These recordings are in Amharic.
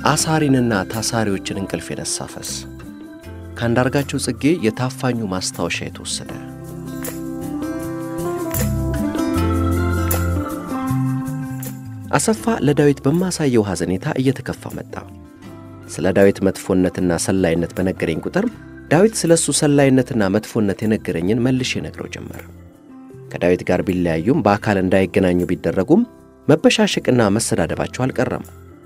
አሳሪንና ታሳሪዎችን እንቅልፍ የነሳ ፈስ ከአንዳርጋቸው ጽጌ የታፋኙ ማስታወሻ የተወሰደ አሰፋ ለዳዊት በማሳየው ሐዘኔታ እየተከፋ መጣ። ስለ ዳዊት መጥፎነትና ሰላይነት በነገረኝ ቁጥር ዳዊት ስለ እሱ ሰላይነትና መጥፎነት የነገረኝን መልሼ ነግረው ጀመር። ከዳዊት ጋር ቢለያዩም በአካል እንዳይገናኙ ቢደረጉም መበሻሸቅና መሰዳደባቸው አልቀረም።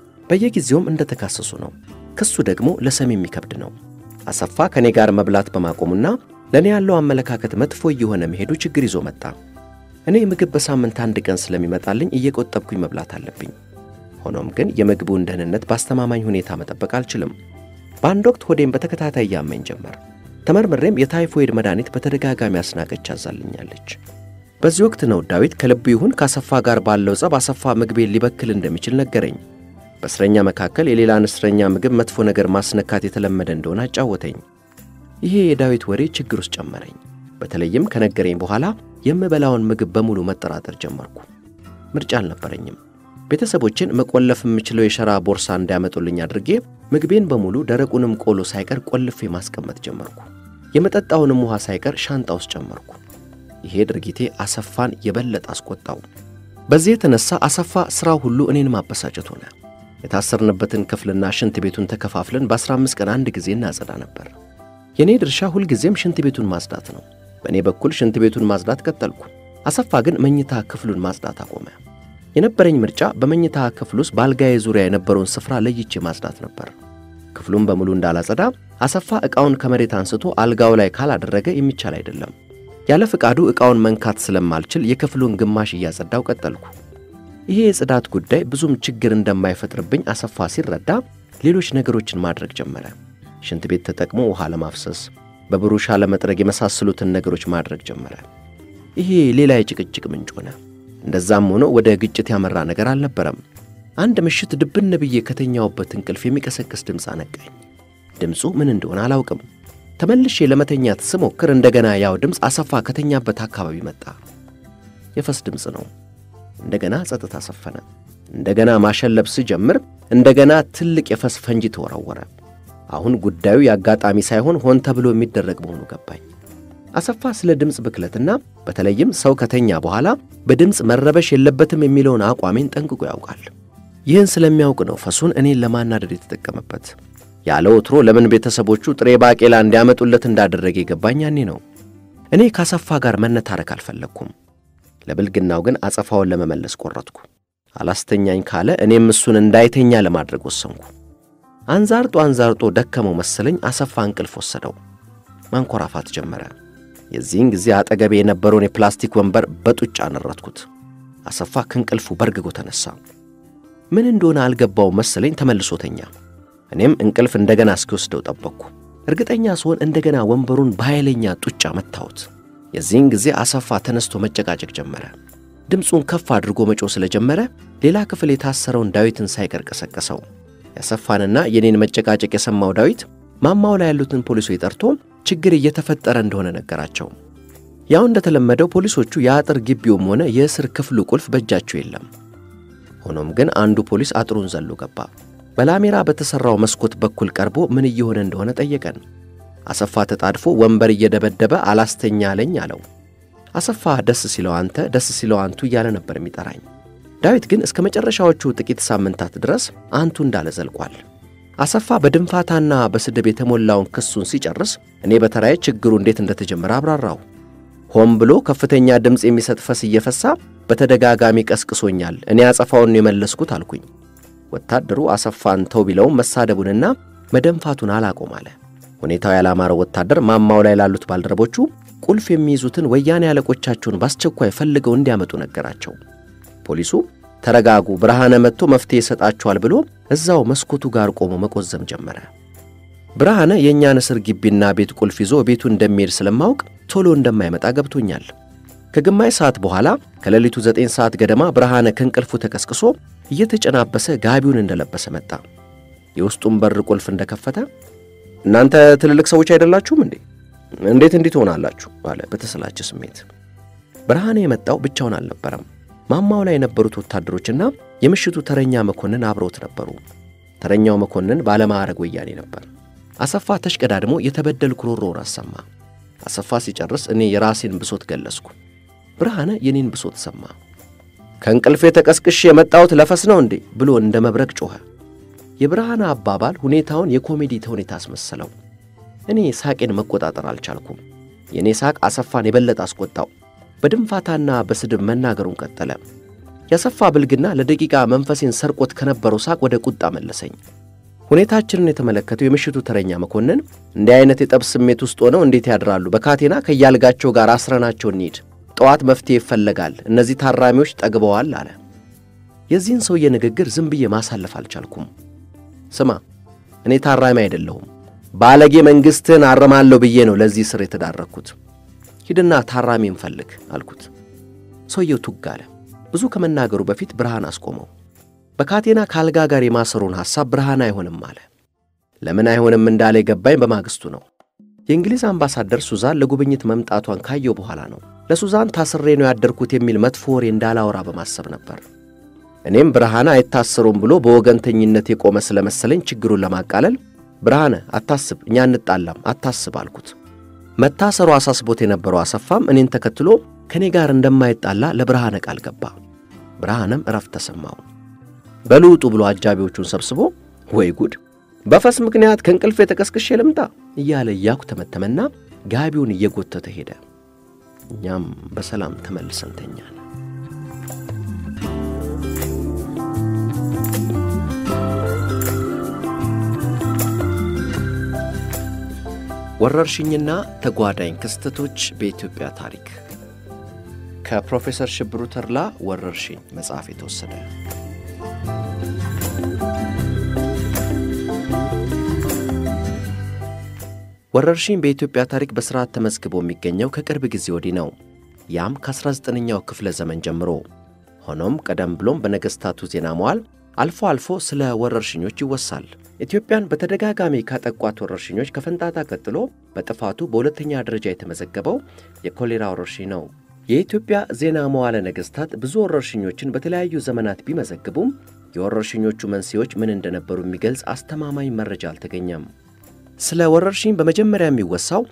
በየጊዜውም እንደተካሰሱ ነው። ክሱ ደግሞ ለሰሚ የሚከብድ ነው። አሰፋ ከእኔ ጋር መብላት በማቆሙና ለእኔ ያለው አመለካከት መጥፎ እየሆነ መሄዱ ችግር ይዞ መጣ። እኔ ምግብ በሳምንት አንድ ቀን ስለሚመጣልኝ እየቆጠብኩኝ መብላት አለብኝ። ሆኖም ግን የምግቡን ደህንነት በአስተማማኝ ሁኔታ መጠበቅ አልችልም። በአንድ ወቅት ሆዴም በተከታታይ ያመኝ ጀመር። ተመርምሬም የታይፎይድ መድኃኒት በተደጋጋሚ አስናቀች አዛልኛለች። በዚህ ወቅት ነው ዳዊት ከልቡ ይሁን ከአሰፋ ጋር ባለው ጸብ አሰፋ ምግቤን ሊበክል እንደሚችል ነገረኝ። በእስረኛ መካከል የሌላን እስረኛ ምግብ መጥፎ ነገር ማስነካት የተለመደ እንደሆነ አጫወተኝ። ይሄ የዳዊት ወሬ ችግር ውስጥ ጨመረኝ። በተለይም ከነገረኝ በኋላ የምበላውን ምግብ በሙሉ መጠራጠር ጀመርኩ። ምርጫ አልነበረኝም። ቤተሰቦችን መቆለፍ የምችለው የሸራ ቦርሳ እንዲያመጡልኝ አድርጌ ምግቤን በሙሉ ደረቁንም ቆሎ ሳይቀር ቆልፌ ማስቀመጥ ጀመርኩ። የመጠጣውንም ውሃ ሳይቀር ሻንጣ ውስጥ ጨመርኩ። ይሄ ድርጊቴ አሰፋን የበለጠ አስቆጣው። በዚህ የተነሳ አሰፋ ሥራው ሁሉ እኔን ማበሳጨት ሆነ። የታሰርንበትን ክፍልና ሽንት ቤቱን ተከፋፍለን በ15 ቀን አንድ ጊዜ እናጸዳ ነበር። የእኔ ድርሻ ሁልጊዜም ሽንት ቤቱን ማጽዳት ነው። በእኔ በኩል ሽንት ቤቱን ማጽዳት ቀጠልኩ። አሰፋ ግን መኝታ ክፍሉን ማጽዳት አቆመ። የነበረኝ ምርጫ በመኝታ ክፍል ውስጥ በአልጋዬ ዙሪያ የነበረውን ስፍራ ለይቼ ማጽዳት ነበር። ክፍሉን በሙሉ እንዳላጸዳ አሰፋ ዕቃውን ከመሬት አንስቶ አልጋው ላይ ካላደረገ የሚቻል አይደለም። ያለ ፍቃዱ ዕቃውን መንካት ስለማልችል የክፍሉን ግማሽ እያጸዳው ቀጠልኩ። ይሄ የጽዳት ጉዳይ ብዙም ችግር እንደማይፈጥርብኝ አሰፋ ሲረዳ ሌሎች ነገሮችን ማድረግ ጀመረ። ሽንት ቤት ተጠቅሞ ውሃ ለማፍሰስ፣ በብሩሻ ለመጥረግ የመሳሰሉትን ነገሮች ማድረግ ጀመረ። ይሄ ሌላ የጭቅጭቅ ምንጭ ሆነ። እንደዛም ሆኖ ወደ ግጭት ያመራ ነገር አልነበረም። አንድ ምሽት ድብን ብዬ ከተኛውበት እንቅልፍ የሚቀሰቅስ ድምፅ አነቃኝ። ድምፁ ምን እንደሆነ አላውቅም። ተመልሼ ለመተኛት ስሞክር እንደገና ያው ድምፅ አሰፋ ከተኛበት አካባቢ መጣ። የፈስ ድምፅ ነው። እንደገና ጸጥታ ሰፈነ። እንደገና ማሸለብ ስጀምር እንደገና ትልቅ የፈስ ፈንጂ ተወረወረ። አሁን ጉዳዩ የአጋጣሚ ሳይሆን ሆን ተብሎ የሚደረግ መሆኑ ገባኝ። አሰፋ ስለ ድምፅ ብክለትና በተለይም ሰው ከተኛ በኋላ በድምፅ መረበሽ የለበትም የሚለውን አቋሜን ጠንቅቆ ያውቃል። ይህን ስለሚያውቅ ነው ፈሱን እኔን ለማናደድ የተጠቀመበት። ያለ ወትሮ ለምን ቤተሰቦቹ ጥሬ ባቄላ እንዲያመጡለት እንዳደረገ የገባኝ ያኔ ነው። እኔ ከአሰፋ ጋር መነታረክ አልፈለግኩም። ለብልግናው ግን አጸፋውን ለመመለስ ቆረጥኩ። አላስተኛኝ ካለ እኔም እሱን እንዳይተኛ ለማድረግ ወሰንኩ። አንዛርጦ አንዛርጦ ደከመው መሰለኝ አሰፋ እንቅልፍ ወሰደው። ማንኮራፋት ጀመረ። የዚህን ጊዜ አጠገቤ የነበረውን የፕላስቲክ ወንበር በጡጫ አነረትኩት። አሰፋ ከእንቅልፉ በርግጎ ተነሳ። ምን እንደሆነ አልገባው መሰለኝ ተመልሶ ተኛ። እኔም እንቅልፍ እንደገና እስኪወስደው ጠበቅኩ። እርግጠኛ ስሆን እንደገና ወንበሩን በኃይለኛ ጡጫ መታሁት። የዚህን ጊዜ አሰፋ ተነስቶ መጨቃጨቅ ጀመረ። ድምፁን ከፍ አድርጎ መጮ ስለጀመረ ሌላ ክፍል የታሰረውን ዳዊትን ሳይቀር ቀሰቀሰው። ያሰፋንና የኔን መጨቃጨቅ የሰማው ዳዊት ማማው ላይ ያሉትን ፖሊሶች ጠርቶ ችግር እየተፈጠረ እንደሆነ ነገራቸው። ያው እንደተለመደው ፖሊሶቹ የአጥር ግቢውም ሆነ የእስር ክፍሉ ቁልፍ በእጃቸው የለም። ሆኖም ግን አንዱ ፖሊስ አጥሩን ዘሎ ገባ። በላሜራ በተሠራው መስኮት በኩል ቀርቦ ምን እየሆነ እንደሆነ ጠየቀን። አሰፋ ተጣድፎ ወንበር እየደበደበ አላስተኛ አለኝ አለው። አሰፋ ደስ ሲለው አንተ፣ ደስ ሲለው አንቱ እያለ ነበር የሚጠራኝ። ዳዊት ግን እስከ መጨረሻዎቹ ጥቂት ሳምንታት ድረስ አንቱ እንዳለ ዘልቋል። አሰፋ በድንፋታና በስድብ የተሞላውን ክሱን ሲጨርስ እኔ በተራዬ ችግሩ እንዴት እንደተጀመረ አብራራሁ። ሆን ብሎ ከፍተኛ ድምፅ የሚሰጥ ፈስ እየፈሳ በተደጋጋሚ ቀስቅሶኛል፣ እኔ አጸፋውን የመለስኩት አልኩኝ። ወታደሩ አሰፋን ተው ቢለውም መሳደቡንና መደንፋቱን አላቆም አለ። ሁኔታው ያላማረው ወታደር ማማው ላይ ላሉት ባልደረቦቹ ቁልፍ የሚይዙትን ወያኔ አለቆቻቸውን በአስቸኳይ ፈልገው እንዲያመጡ ነገራቸው። ፖሊሱ ተረጋጉ፣ ብርሃነ መጥቶ መፍትሄ ይሰጣችኋል ብሎ እዛው መስኮቱ ጋር ቆሞ መቆዘም ጀመረ። ብርሃነ የእኛን እስር ግቢና ቤት ቁልፍ ይዞ ቤቱ እንደሚሄድ ስለማውቅ ቶሎ እንደማይመጣ ገብቶኛል። ከግማሽ ሰዓት በኋላ ከሌሊቱ ዘጠኝ ሰዓት ገደማ ብርሃነ ከእንቅልፉ ተቀስቅሶ እየተጨናበሰ ጋቢውን እንደለበሰ መጣ። የውስጡን በር ቁልፍ እንደከፈተ እናንተ ትልልቅ ሰዎች አይደላችሁም እንዴ? እንዴት እንዲህ ትሆናላችሁ? አለ በተሰላቸ ስሜት። ብርሃነ የመጣው ብቻውን አልነበረም። ማማው ላይ የነበሩት ወታደሮችና የምሽቱ ተረኛ መኮንን አብረውት ነበሩ። ተረኛው መኮንን ባለማዕረግ ወያኔ ነበር። አሰፋ ተሽቀዳድሞ የተበደልኩ ሮሮውን አሰማ። አሰፋ ሲጨርስ እኔ የራሴን ብሶት ገለጽኩ። ብርሃነ የኔን ብሶት ሰማ። ከእንቅልፌ ተቀስቅሽ የመጣሁት ለፈስ ነው እንዴ ብሎ እንደ መብረቅ ጮኸ። የብርሃነ አባባል ሁኔታውን የኮሜዲ ተውኔት አስመሰለው። እኔ ሳቄን መቆጣጠር አልቻልኩም። የእኔ ሳቅ አሰፋን የበለጠ አስቆጣው። በድንፋታና በስድብ መናገሩን ቀጠለ። ያሰፋ ብልግና ለደቂቃ መንፈሴን ሰርቆት ከነበረው ሳቅ ወደ ቁጣ መለሰኝ። ሁኔታችንን የተመለከተው የምሽቱ ተረኛ መኮንን እንዲህ አይነት የጠብ ስሜት ውስጥ ሆነው እንዴት ያድራሉ? በካቴና ከያልጋቸው ጋር አስረናቸው እንሂድ። ጠዋት መፍትሄ ይፈለጋል። እነዚህ ታራሚዎች ጠግበዋል አለ። የዚህን ሰውዬ ንግግር ዝም ብዬ ማሳለፍ አልቻልኩም። ስማ፣ እኔ ታራሚ አይደለሁም። ባለጌ መንግሥትህን አርማለሁ ብዬ ነው ለዚህ ስር የተዳረግኩት። ሂድና ታራሚ እንፈልግ አልኩት። ሰውየው ቱግ አለ። ብዙ ከመናገሩ በፊት ብርሃን አስቆመው። በካቴና ከአልጋ ጋር የማሰሩን ሐሳብ ብርሃን አይሆንም አለ። ለምን አይሆንም እንዳለ የገባኝ በማግስቱ ነው። የእንግሊዝ አምባሳደር ሱዛን ለጉብኝት መምጣቷን ካየው በኋላ ነው። ለሱዛን ታስሬ ነው ያደርኩት የሚል መጥፎ ወሬ እንዳላወራ በማሰብ ነበር። እኔም ብርሃነ አይታሰሩም ብሎ በወገንተኝነት የቆመ ስለመሰለኝ ችግሩን ለማቃለል ብርሃነ አታስብ፣ እኛ እንጣላም፣ አታስብ አልኩት። መታሰሩ አሳስቦት የነበረው አሰፋም እኔን ተከትሎ ከእኔ ጋር እንደማይጣላ ለብርሃነ ቃል ገባ። ብርሃነም እረፍት ተሰማው። በልውጡ ብሎ አጃቢዎቹን ሰብስቦ ወይ ጉድ በፈስ ምክንያት ከእንቅልፍ የተቀስቅሼ ልምጣ እያለ እያኩ ተመተመና ጋቢውን እየጎተተ ሄደ። እኛም በሰላም ተመልሰን ተኛን። ወረርሽኝና ተጓዳኝ ክስተቶች በኢትዮጵያ ታሪክ ከፕሮፌሰር ሽብሩ ተድላ ወረርሽኝ መጽሐፍ የተወሰደ ወረርሽኝ በኢትዮጵያ ታሪክ በሥርዓት ተመዝግቦ የሚገኘው ከቅርብ ጊዜ ወዲህ ነው። ያም ከ19ኛው ክፍለ ዘመን ጀምሮ። ሆኖም ቀደም ብሎም በነገሥታቱ ዜና መዋል አልፎ አልፎ ስለ ወረርሽኞች ይወሳል። ኢትዮጵያን በተደጋጋሚ ካጠቋት ወረርሽኞች ከፈንጣጣ ቀጥሎ በጥፋቱ በሁለተኛ ደረጃ የተመዘገበው የኮሌራ ወረርሽኝ ነው። የኢትዮጵያ ዜና መዋለ ነገሥታት ብዙ ወረርሽኞችን በተለያዩ ዘመናት ቢመዘግቡም የወረርሽኞቹ መንስኤዎች ምን እንደነበሩ የሚገልጽ አስተማማኝ መረጃ አልተገኘም። ስለ ወረርሽኝ በመጀመሪያ የሚወሳው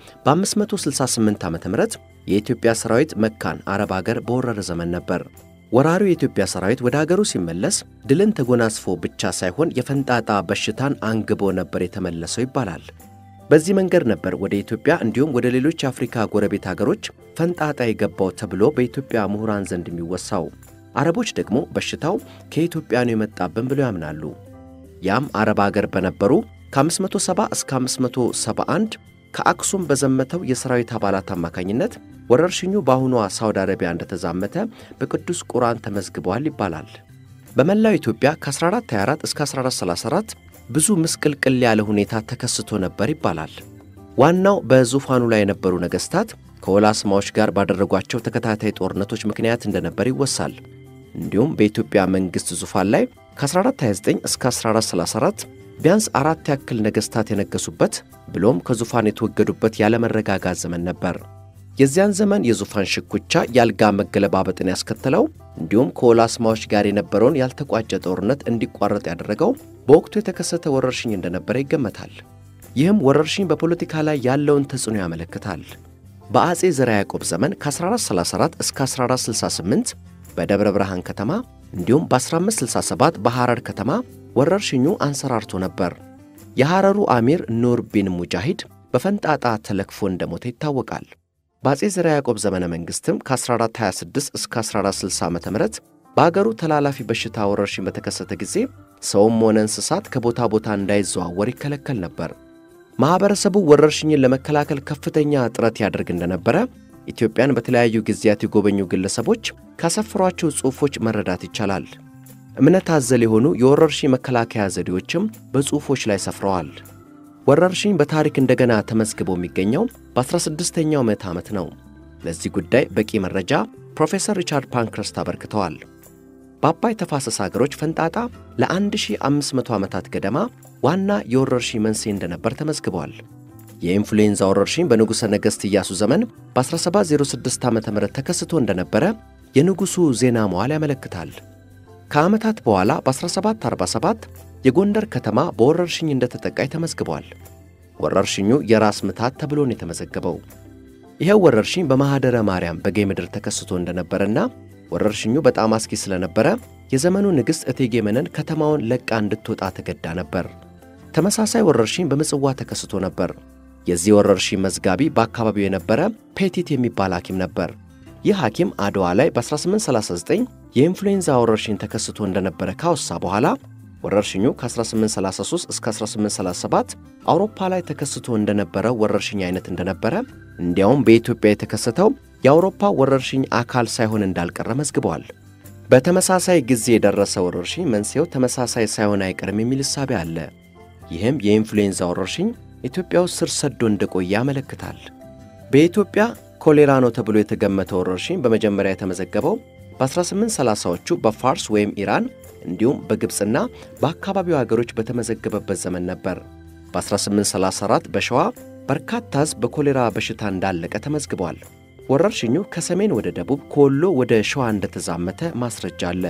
በ568 ዓ ም የኢትዮጵያ ሰራዊት መካን አረብ አገር በወረረ ዘመን ነበር። ወራሪው የኢትዮጵያ ሰራዊት ወደ አገሩ ሲመለስ ድልን ተጎናጽፎ ብቻ ሳይሆን የፈንጣጣ በሽታን አንግቦ ነበር የተመለሰው ይባላል። በዚህ መንገድ ነበር ወደ ኢትዮጵያ እንዲሁም ወደ ሌሎች የአፍሪካ ጎረቤት አገሮች ፈንጣጣ የገባው ተብሎ በኢትዮጵያ ምሁራን ዘንድ የሚወሳው። አረቦች ደግሞ በሽታው ከኢትዮጵያ ነው የመጣብን ብለው ያምናሉ። ያም አረብ አገር በነበሩ ከ570 እስከ 571 ከአክሱም በዘመተው የሰራዊት አባላት አማካኝነት ወረርሽኙ በአሁኗ ሳውዲ አረቢያ እንደተዛመተ በቅዱስ ቁርአን ተመዝግበዋል ይባላል። በመላው ኢትዮጵያ ከ1424 እስከ 1434 ብዙ ምስቅልቅል ያለ ሁኔታ ተከስቶ ነበር ይባላል። ዋናው በዙፋኑ ላይ የነበሩ ነገሥታት ከወላስማዎች ጋር ባደረጓቸው ተከታታይ ጦርነቶች ምክንያት እንደነበር ይወሳል። እንዲሁም በኢትዮጵያ መንግሥት ዙፋን ላይ ከ1429 እስከ 1434 ቢያንስ አራት ያክል ነገሥታት የነገሱበት ብሎም ከዙፋን የተወገዱበት ያለመረጋጋት ዘመን ነበር። የዚያን ዘመን የዙፋን ሽኩቻ የአልጋ መገለባበጥን ያስከተለው እንዲሁም ከወላስማዎች ጋር የነበረውን ያልተቋጨ ጦርነት እንዲቋረጥ ያደረገው በወቅቱ የተከሰተ ወረርሽኝ እንደነበረ ይገመታል። ይህም ወረርሽኝ በፖለቲካ ላይ ያለውን ተጽዕኖ ያመለክታል። በአጼ ዘርዓ ያዕቆብ ዘመን ከ1434 እስከ 1468 በደብረ ብርሃን ከተማ እንዲሁም በ1567 በሐረር ከተማ ወረርሽኙ አንሰራርቶ ነበር። የሐረሩ አሚር ኑር ቢን ሙጃሂድ በፈንጣጣ ተለክፎ እንደሞተ ይታወቃል። በአጼ ዘርዓ ያዕቆብ ዘመነ መንግሥትም ከ1426 እስከ 1460 ዓ ም በአገሩ ተላላፊ በሽታ ወረርሽኝ በተከሰተ ጊዜ ሰውም ሆነ እንስሳት ከቦታ ቦታ እንዳይዘዋወር ይከለከል ነበር። ማኅበረሰቡ ወረርሽኝን ለመከላከል ከፍተኛ ጥረት ያደርግ እንደነበረ ኢትዮጵያን በተለያዩ ጊዜያት የጎበኙ ግለሰቦች ካሰፈሯቸው ጽሑፎች መረዳት ይቻላል። እምነት አዘል የሆኑ የወረርሽኝ መከላከያ ዘዴዎችም በጽሑፎች ላይ ሰፍረዋል። ወረርሽኝ በታሪክ እንደገና ተመዝግቦ የሚገኘው በ16ኛው ምዕተ ዓመት ነው። ለዚህ ጉዳይ በቂ መረጃ ፕሮፌሰር ሪቻርድ ፓንክረስት አበርክተዋል። በአባይ ተፋሰስ አገሮች ፈንጣጣ ለ1500 ዓመታት ገደማ ዋና የወረርሽኝ መንስኤ እንደነበር ተመዝግቧል። የኢንፍሉዌንዛ ወረርሽኝ በንጉሠ ነገሥት ኢያሱ ዘመን በ1706 ዓ ም ተከስቶ እንደነበረ የንጉሡ ዜና መዋል ያመለክታል። ከዓመታት በኋላ በ1747 የጎንደር ከተማ በወረርሽኝ እንደተጠቃይ ተመዝግቧል። ወረርሽኙ የራስ ምታት ተብሎ ነው የተመዘገበው። ይኸው ወረርሽኝ በማኅደረ ማርያም በጌ ምድር ተከስቶ እንደነበረና ወረርሽኙ በጣም አስጊ ስለነበረ የዘመኑ ንግሥት እቴጌ መነን ከተማውን ለቃ እንድትወጣ ተገዳ ነበር። ተመሳሳይ ወረርሽኝ በምጽዋ ተከስቶ ነበር። የዚህ ወረርሽኝ መዝጋቢ በአካባቢው የነበረ ፔቲት የሚባል ሐኪም ነበር። ይህ ሐኪም አድዋ ላይ በ1839 የኢንፍሉዌንዛ ወረርሽኝ ተከስቶ እንደነበረ ካወሳ በኋላ ወረርሽኙ ከ1833 እስከ 1837 አውሮፓ ላይ ተከስቶ እንደነበረው ወረርሽኝ አይነት እንደነበረ እንዲያውም በኢትዮጵያ የተከሰተው የአውሮፓ ወረርሽኝ አካል ሳይሆን እንዳልቀረ መዝግበዋል። በተመሳሳይ ጊዜ የደረሰ ወረርሽኝ መንስኤው ተመሳሳይ ሳይሆን አይቀርም የሚል እሳቤ አለ። ይህም የኢንፍሉዌንዛ ወረርሽኝ ኢትዮጵያ ውስጥ ስር ሰዶ እንደቆየ ያመለክታል። በኢትዮጵያ ኮሌራ ነው ተብሎ የተገመተ ወረርሽኝ በመጀመሪያ የተመዘገበው በ1830ዎቹ በፋርስ ወይም ኢራን እንዲሁም በግብፅና በአካባቢው አገሮች በተመዘገበበት ዘመን ነበር። በ1834 በሸዋ በርካታ ሕዝብ በኮሌራ በሽታ እንዳለቀ ተመዝግቧል። ወረርሽኙ ከሰሜን ወደ ደቡብ ከወሎ ወደ ሸዋ እንደተዛመተ ማስረጃ አለ።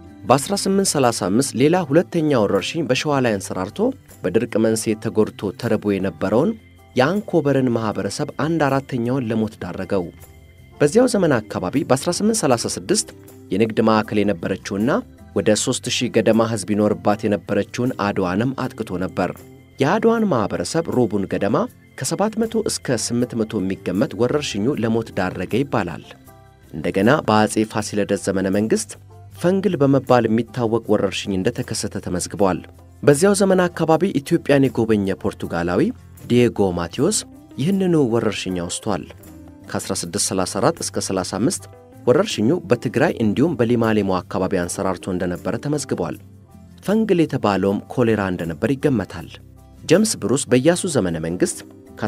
በ1835 ሌላ ሁለተኛ ወረርሽኝ በሸዋ ላይ አንሰራርቶ በድርቅ መንስኤ ተጎድቶ ተርቦ የነበረውን የአንኮበርን ማኅበረሰብ አንድ አራተኛውን ለሞት ዳረገው። በዚያው ዘመን አካባቢ በ1836 የንግድ ማዕከል የነበረችውና ወደ 3000 ገደማ ሕዝብ ይኖርባት የነበረችውን አድዋንም አጥቅቶ ነበር። የአድዋን ማኅበረሰብ ሩቡን ገደማ ከ700 እስከ 800 የሚገመት ወረርሽኙ ለሞት ዳረገ ይባላል። እንደገና በአፄ ፋሲለደስ ዘመነ መንግሥት ፈንግል በመባል የሚታወቅ ወረርሽኝ እንደተከሰተ ተመዝግቧል። በዚያው ዘመን አካባቢ ኢትዮጵያን የጎበኘ ፖርቱጋላዊ ዲየጎ ማቴዎስ ይህንኑ ወረርሽኝ አውስቷል። ከ1634 እስከ 35 ወረርሽኙ በትግራይ እንዲሁም በሊማሌሞ አካባቢ አንሰራርቶ እንደነበረ ተመዝግቧል። ፈንግል የተባለውም ኮሌራ እንደነበር ይገመታል። ጀምስ ብሩስ በኢያሱ ዘመነ መንግሥት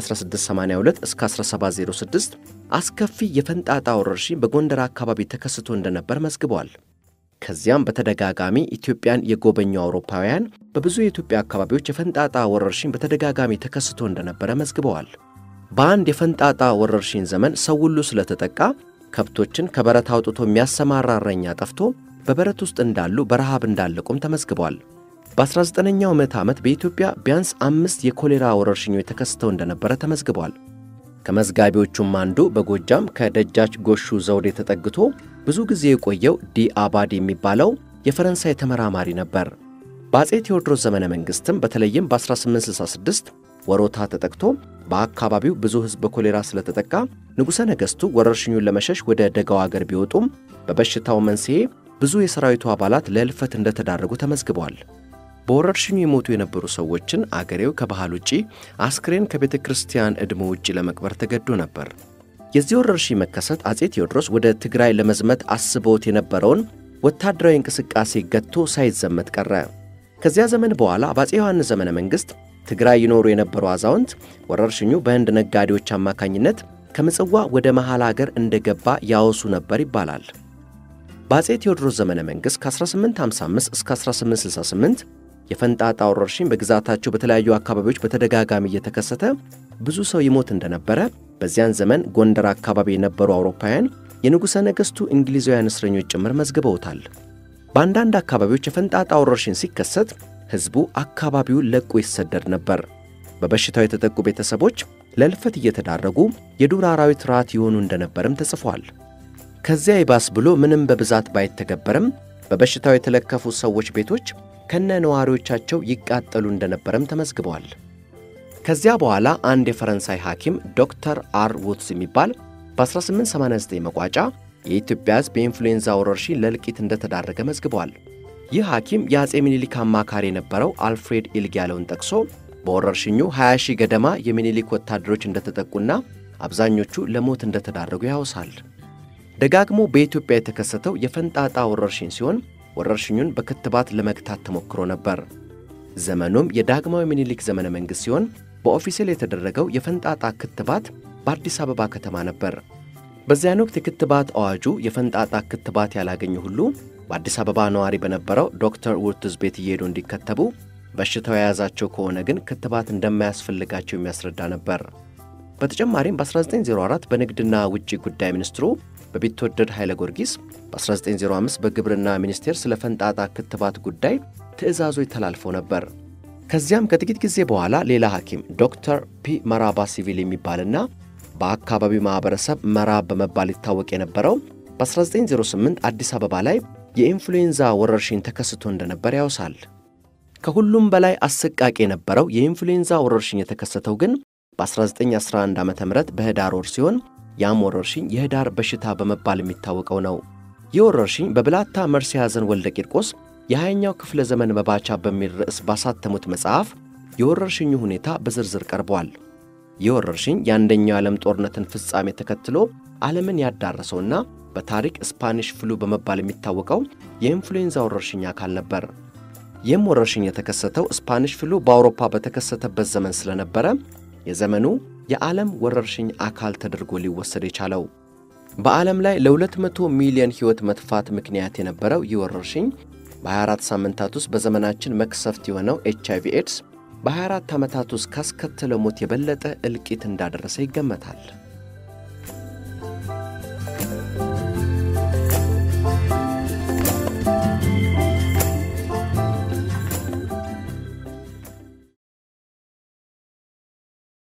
ከ1682 እስከ 1706 አስከፊ የፈንጣጣ ወረርሽኝ በጎንደር አካባቢ ተከስቶ እንደነበር መዝግቧል። ከዚያም በተደጋጋሚ ኢትዮጵያን የጎበኙ አውሮፓውያን በብዙ የኢትዮጵያ አካባቢዎች የፈንጣጣ ወረርሽኝ በተደጋጋሚ ተከስቶ እንደነበረ መዝግበዋል። በአንድ የፈንጣጣ ወረርሽኝ ዘመን ሰው ሁሉ ስለተጠቃ ከብቶችን ከበረት አውጥቶ የሚያሰማራ እረኛ ጠፍቶ በበረት ውስጥ እንዳሉ በረሃብ እንዳለቁም ተመዝግቧል። በ19ኛው ምዕተ ዓመት በኢትዮጵያ ቢያንስ አምስት የኮሌራ ወረርሽኞች ተከስተው እንደነበረ ተመዝግቧል። ከመዝጋቢዎቹም አንዱ በጎጃም ከደጃች ጎሹ ዘውዴ ተጠግቶ ብዙ ጊዜ የቆየው ዲ አባድ የሚባለው የፈረንሳይ ተመራማሪ ነበር። በአፄ ቴዎድሮስ ዘመነ መንግሥትም በተለይም በ1866 ወሮታ ተጠቅቶ በአካባቢው ብዙ ሕዝብ በኮሌራ ስለተጠቃ ንጉሠ ነገሥቱ ወረርሽኙን ለመሸሽ ወደ ደጋው አገር ቢወጡም በበሽታው መንስኤ ብዙ የሰራዊቱ አባላት ለሕልፈት እንደተዳረጉ ተመዝግቧል። በወረርሽኙ የሞቱ የነበሩ ሰዎችን አገሬው ከባህል ውጪ አስክሬን ከቤተ ክርስቲያን ዕድሞ ውጪ ለመቅበር ተገዶ ነበር። የዚህ ወረርሽኝ መከሰት አፄ ቴዎድሮስ ወደ ትግራይ ለመዝመት አስበውት የነበረውን ወታደራዊ እንቅስቃሴ ገጥቶ ሳይዘመት ቀረ። ከዚያ ዘመን በኋላ በአፄ ዮሐንስ ዘመነ መንግሥት ትግራይ ይኖሩ የነበሩ አዛውንት ወረርሽኙ በህንድ ነጋዴዎች አማካኝነት ከምጽዋ ወደ መሐል አገር እንደገባ ያወሱ ነበር ይባላል። በአፄ ቴዎድሮስ ዘመነ መንግሥት ከ1855 እስከ 1868 የፈንጣጣ ወረርሽኝ በግዛታቸው በተለያዩ አካባቢዎች በተደጋጋሚ እየተከሰተ ብዙ ሰው ይሞት እንደነበረ በዚያን ዘመን ጎንደር አካባቢ የነበሩ አውሮፓውያን የንጉሠ ነገሥቱ እንግሊዛውያን እስረኞች ጭምር መዝግበውታል። በአንዳንድ አካባቢዎች የፈንጣጣ ወረርሽኝ ሲከሰት ሕዝቡ አካባቢውን ለቆ ይሰደድ ነበር። በበሽታው የተጠቁ ቤተሰቦች ለእልፈት እየተዳረጉ የዱር አራዊት ራት ይሆኑ እንደነበርም ተጽፏል። ከዚያ ይባስ ብሎ ምንም በብዛት ባይተገበርም በበሽታው የተለከፉ ሰዎች ቤቶች ከነ ነዋሪዎቻቸው ይቃጠሉ እንደነበረም ተመዝግበዋል። ከዚያ በኋላ አንድ የፈረንሳይ ሐኪም ዶክተር አር ውትስ የሚባል በ1889 መቋጫ የኢትዮጵያ ሕዝብ የኢንፍሉዌንዛ ወረርሽኝ ለእልቂት እንደተዳረገ መዝግበዋል። ይህ ሐኪም የአፄ ሚኒሊክ አማካሪ የነበረው አልፍሬድ ኢልግ ያለውን ጠቅሶ በወረርሽኙ 20 ሺህ ገደማ የሚኒሊክ ወታደሮች እንደተጠቁና አብዛኞቹ ለሞት እንደተዳረጉ ያወሳል። ደጋግሞ በኢትዮጵያ የተከሰተው የፈንጣጣ ወረርሽኝ ሲሆን ወረርሽኙን በክትባት ለመግታት ተሞክሮ ነበር። ዘመኑም የዳግማዊ ሚኒሊክ ዘመነ መንግሥት ሲሆን በኦፊሴል የተደረገው የፈንጣጣ ክትባት በአዲስ አበባ ከተማ ነበር። በዚያን ወቅት የክትባት አዋጁ የፈንጣጣ ክትባት ያላገኙ ሁሉ በአዲስ አበባ ነዋሪ በነበረው ዶክተር ውርትዝ ቤት እየሄዱ እንዲከተቡ፣ በሽታው የያዛቸው ከሆነ ግን ክትባት እንደማያስፈልጋቸው የሚያስረዳ ነበር። በተጨማሪም በ1904 በንግድና ውጭ ጉዳይ ሚኒስትሩ በቢትወደድ ኃይለ ጊዮርጊስ፣ በ1905 በግብርና ሚኒስቴር ስለ ፈንጣጣ ክትባት ጉዳይ ትዕዛዞች ተላልፈው ነበር። ከዚያም ከጥቂት ጊዜ በኋላ ሌላ ሐኪም ዶክተር ፒ መራባ ሲቪል የሚባልና በአካባቢው ማኅበረሰብ መራብ በመባል ይታወቅ የነበረው በ1908 አዲስ አበባ ላይ የኢንፍሉዌንዛ ወረርሽኝ ተከስቶ እንደነበር ያወሳል። ከሁሉም በላይ አሰቃቂ የነበረው የኢንፍሉዌንዛ ወረርሽኝ የተከሰተው ግን በ1911 ዓ ም በህዳር ወር ሲሆን ያም ወረርሽኝ የህዳር በሽታ በመባል የሚታወቀው ነው። ይህ ወረርሽኝ በብላታ መርሲ ሐዘን ወልደ ቂርቆስ የሃያኛው ክፍለ ዘመን መባቻ በሚል ርዕስ ባሳተሙት መጽሐፍ የወረርሽኙ ሁኔታ በዝርዝር ቀርቧል። ይህ ወረርሽኝ የአንደኛው የዓለም ጦርነትን ፍጻሜ ተከትሎ ዓለምን ያዳረሰውና በታሪክ ስፓኒሽ ፍሉ በመባል የሚታወቀው የኢንፍሉዌንዛ ወረርሽኝ አካል ነበር። ይህም ወረርሽኝ የተከሰተው ስፓኒሽ ፍሉ በአውሮፓ በተከሰተበት ዘመን ስለነበረ የዘመኑ የዓለም ወረርሽኝ አካል ተደርጎ ሊወሰድ የቻለው በዓለም ላይ ለ200 ሚሊዮን ሕይወት መጥፋት ምክንያት የነበረው ይህ ወረርሽኝ በ24 ሳምንታት ውስጥ በዘመናችን መክሰፍት የሆነው ኤች አይቪ ኤድስ በ24 ዓመታት ውስጥ ካስከተለው ሞት የበለጠ እልቂት እንዳደረሰ ይገመታል።